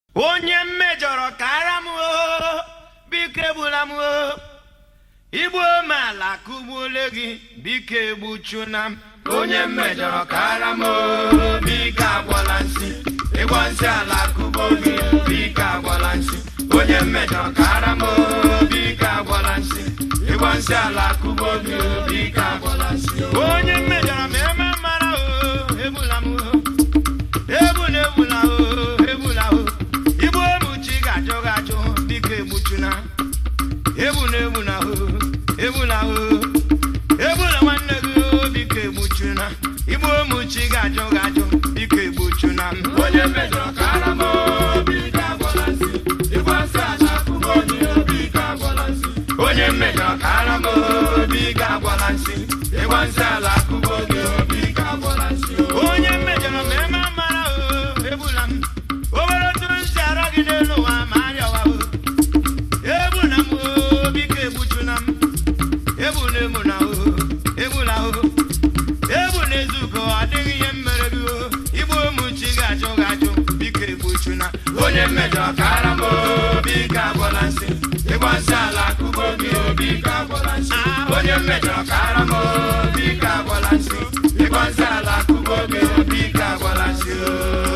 onye mmejọrọ kara m o biko egbula m o igbu omeala kụgbuole gị biko egbuchuna m onye mmejọrọ kara m o biko agwọla nsị ịgwọ nsị ala kụgbo gị biko agwọla nsị onye mmejọrọ kara m o biko agwọla nsị ịgwọ nsị ala kụgbo gị biko agwọla nsị onye mmejọrọ ma eme mara o egbula m o egbula egbula o egbula o igbu emuchi ga-ajụ ga-ajụ biko egbuchuna egbula egbula o egbula o egbula nwanne gị o biko egbuchuna igbu emuchi ga-ajụ ga-ajụ biko egbuchuna m onye mejọrọ kara m o biko agwọla nsị ịgwa nsị ala kụgbo gị o biko agwọla nsị onye mmejọrọ kara m o biko agwọla nsị ịgwa nsị ala kụgbo gị o biko agwọla nsị onye mmejọrọ ma eme mara o egbula m obere otu nsị arọ gị n'elu ụwa ma arịọwa o egbula m o biko egbuchuna m egbula egbula o egbula o egbula ezugo adịghị ihe mere gị o igbu ụmụchi ga-ajụ ga-ajụ biko egbuchuna onye mmejọ kara m o biko agwọla nsị ịgba nsị ala kụgbo gị o biko agwọla nsị onye mmejọ kara m o biko agwọla nsị ịgba nsị ala kụgbo gị o biko agwọla nsị o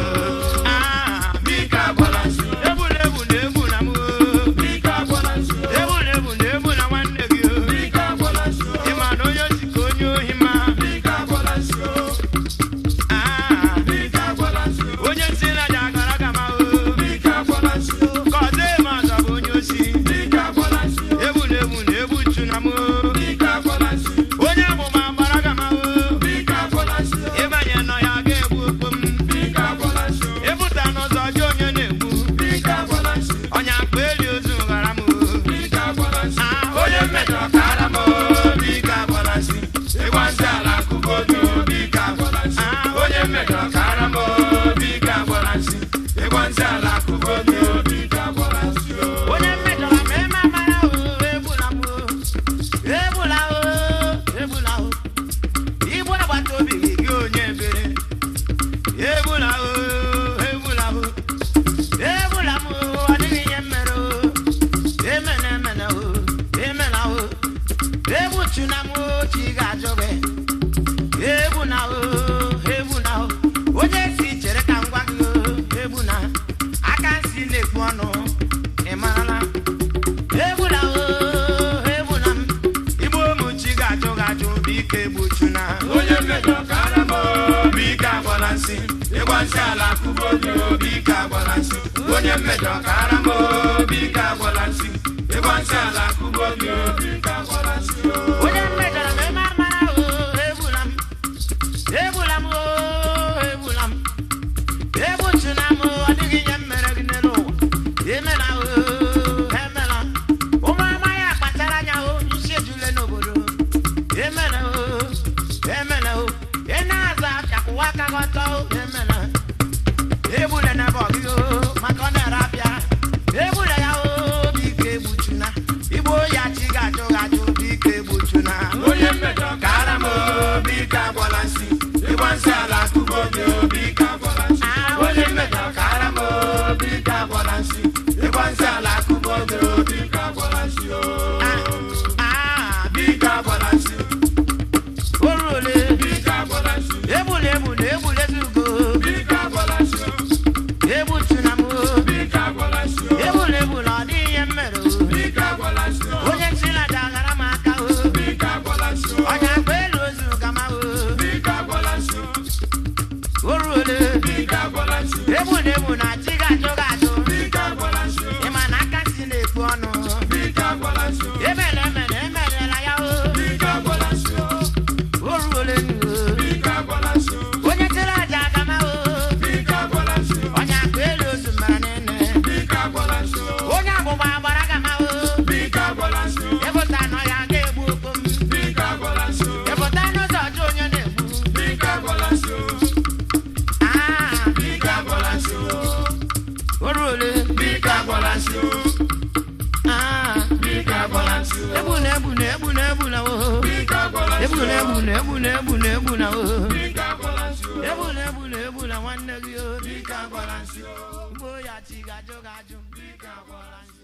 Ah, biko agwọla nsị egbula egbula egbula m o biko agwọla nsị egbula egbula egbula nwanne gị o biko agwọla nsị ịma na onye osi ka onye ohi ma biko agwọla nsị Ah, biko agwọla nsị onye nsị na ja agara gama o biko agwọla nsị ka ọzọ eme ọzọ bụ onye osi biko agwọla nsị egbula egbula egbuchuna m o biko agwọla nsị onye amụma gbara gama o biko agwọla nsị ịbanye nọ ya ga-egbu okpo m biko agwọla nsị ịpụta n'ụzọ jụ onye na-egbu biko agwọla nsị ọnya akpa eli ozu ghara m o biko agwọla nsị onye mmejọ kara m o biko agwọla nsị ịgwa nsị ala kụgbo gị o biko agwọla nsị onye mmejọ kara m o biko agwọla nsị ịgwa nsị ala kụgbo gị o biko agwọla nsị onye mmejọ ma eme amara o egbula m o egbula o egbula o igbu agbata obi gị gị onye ebere egbula o egbula o egbula m o ọ dịghị ihe mere o emena emena o emena o egbuchuna m o chi ga-ajụ gị egbuna o egbuna o onye si chere ka m gwa gị o egbuna aka nsi na-ekpu ọnụ ị marala egbula o egbula m igbu ụmụchi ga-ajụ ga-ajụ biko egbuchuna onye mmejọ kara m o biko agwala nsị ịgwa nsị ala kụgbo gị o biko agwala nsị onye mmejọ kara m o biko agwala nsị ịgwa nsị ala kụgbo gị o biko agwala nsị onye mmejọrọ ma eme amara o egbula m egbula m o egbula m egbuchuna m o ọ dịghị ihe m mere gị n'elu ụwa emela o emela ụmụ amaghị akpachara anya o isi ejule n'obodo emela o emela o ị na-aza apịakwụwa aka gị ọtọ o emela egbula na bọ gị o maka ọ na-ere apịa egbula ya o biko egbuchuna igbo ya chi ga-ajụ gị ajụ biko egbuchuna onye mmejọ kara m o biko agwala nsị ịgba nsị ala kụgbo gị o biko agwala nsị onye mmejọ kara m o biko agwala nsị ịgba nsị ala kụgbo gị o biko agwala nsị o biko agwala nsị oru ole biko agwala nsị egbula egbula egbula ezugo biko agwala nsị egbuchuna m o biko agwala nsị egbula egbula ọ dịghị ihe m mere o biko agwala nsị onye nchịlaja aghara m aka o biko agwala nsị ọnya akpa elu ozu gama o biko agwala nsị oru ole biko agwala nsị egbula egbula chi ga-ajụ ga-ajụ biko agwala nsị ịma na aka si na-ekpu ọnụ biko agwala nsị emere emere emerela ya o biko agwala nsị oru ole o biko agwala nsị onye chịrị aja agama o biko agwala nsị ọnya akpa elu ozu mara nene biko agwala nsị onye agbụgba agbara gama o biko agwala nsị ịbụta nọ ya ga-egbu okpom biko agwala nsị ịbụta n'ụzọ ọjọọ onye na-egbu biko agwala nsị Ah, biko agwala nsị oru ole biko agwala nsị Ah, biko agwala nsị egbuna egbuna egbuna egbuna o biko agwala nsị egbuna egbuna egbuna egbuna egbuna o biko agwala nsị egbuna egbuna egbuna nwanne gị o biko agwala nsị ugbo ya chi gajụ gajụ biko agwala nsị